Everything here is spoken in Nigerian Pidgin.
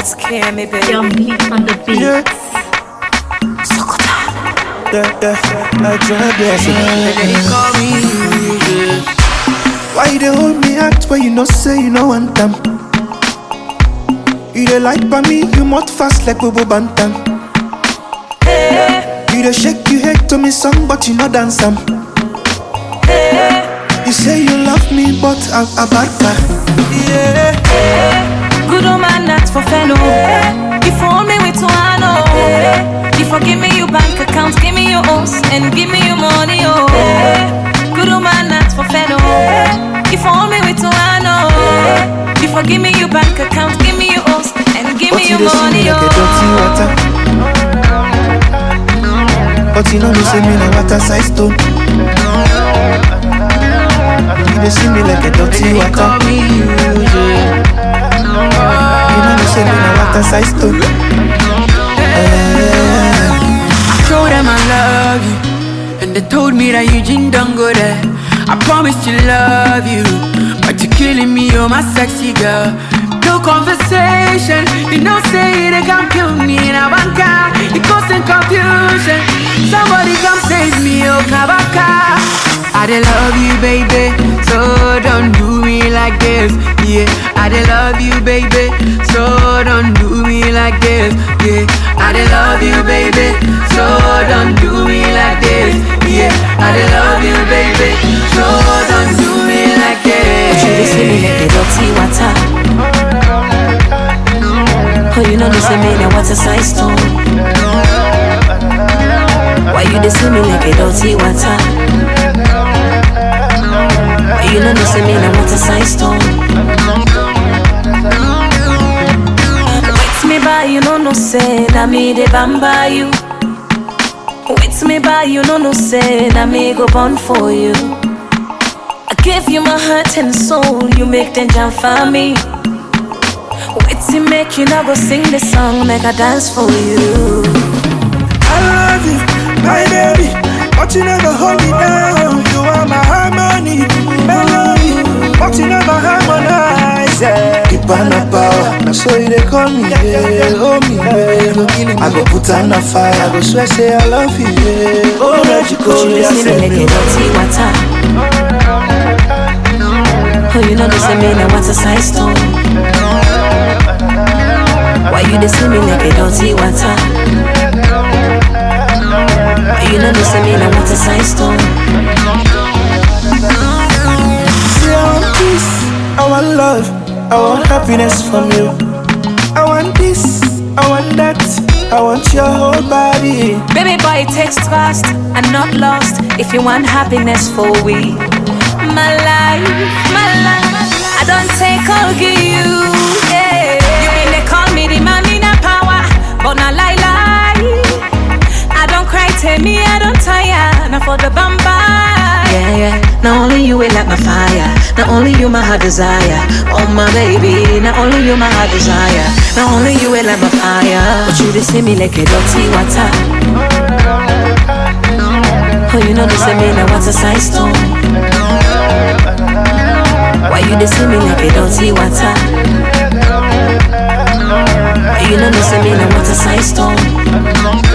It's Cammy, baby. Young Lee on the beat. Yeah. Yeah, yeah, I try blessing. They call me yeah. Why you dey hold me out when you know say you know want them? You dey like by me, you mouth fast like Bobo Bantam. You dey shake you hate to me song, but you no dance am. You say you love me, but I'm a bad guy. Yeah. Good old man, that's for fellow. You fool me with one, oh. You forgive me your bank account, give me your house, and give me your money, oh. Good old man, that's for fellow. You fool me with one, oh. You forgive me your bank account, give me your house, and give But me you your dey see me money, like a dirty oh. water. But you know me say me na water size stone. You dey see me like a dirty They water. call me yeah. You know me say me na water size stone. I told them I love you And they told me that Eugene don't go there I promised to love you But you're killing me, you're my sexy girl No conversation You know say they can't kill me Now I'm kind, it causing confusion Somebody come save me, oh Kabaka I dey love you, baby So don't do me like this Yeah, I dey love you, baby So don't do me like this Yeah, I dey love you, baby So don't do me like this Yeah, I dey love you, baby So don't do me like But you dey see me this like a dirty water. Oh, you know they say me na water size stone. Why you dey see me like a dirty water? Why you know they say me na water size stone? Wait me by, you know no say na me dey bamba you. Wait me by, you know no say na me go born for you. I give you my heart and soul, you make them jump for me. Wait to make you now go sing the song, make I dance for you. I love you, my baby, but you never hold me down. You are my harmony, melody, but you never harmonize. Yeah. Keep on a power, now so you they call me, yeah. Oh me, yeah. I go put on a fire, I go swear say I love you, yeah. Oh, let you go, But you yeah, just see me send like me. a dirty water. Oh, you know this me na water size stone. Why you dey see me like a dirty water? Why you know this me na water size stone? See, I want peace, I want love, I want happiness from you. I want this, I want that, I want your whole body. Baby boy, text fast and not lost if you want happiness for we. My life, my life, I don't take all give you. Yeah. You mean they call me the man in a power, but not lie lie. I don't cry, tell me I don't tire, not for the bamba. Yeah, yeah. Not only you will light my fire, not only you my heart desire. Oh my baby, not only you my heart desire, not only you will light my fire. But you just see me like a dirty water. Oh, you know this me na water size stone. Why you dey see me like a dirty water? Why you know this me na water size stone?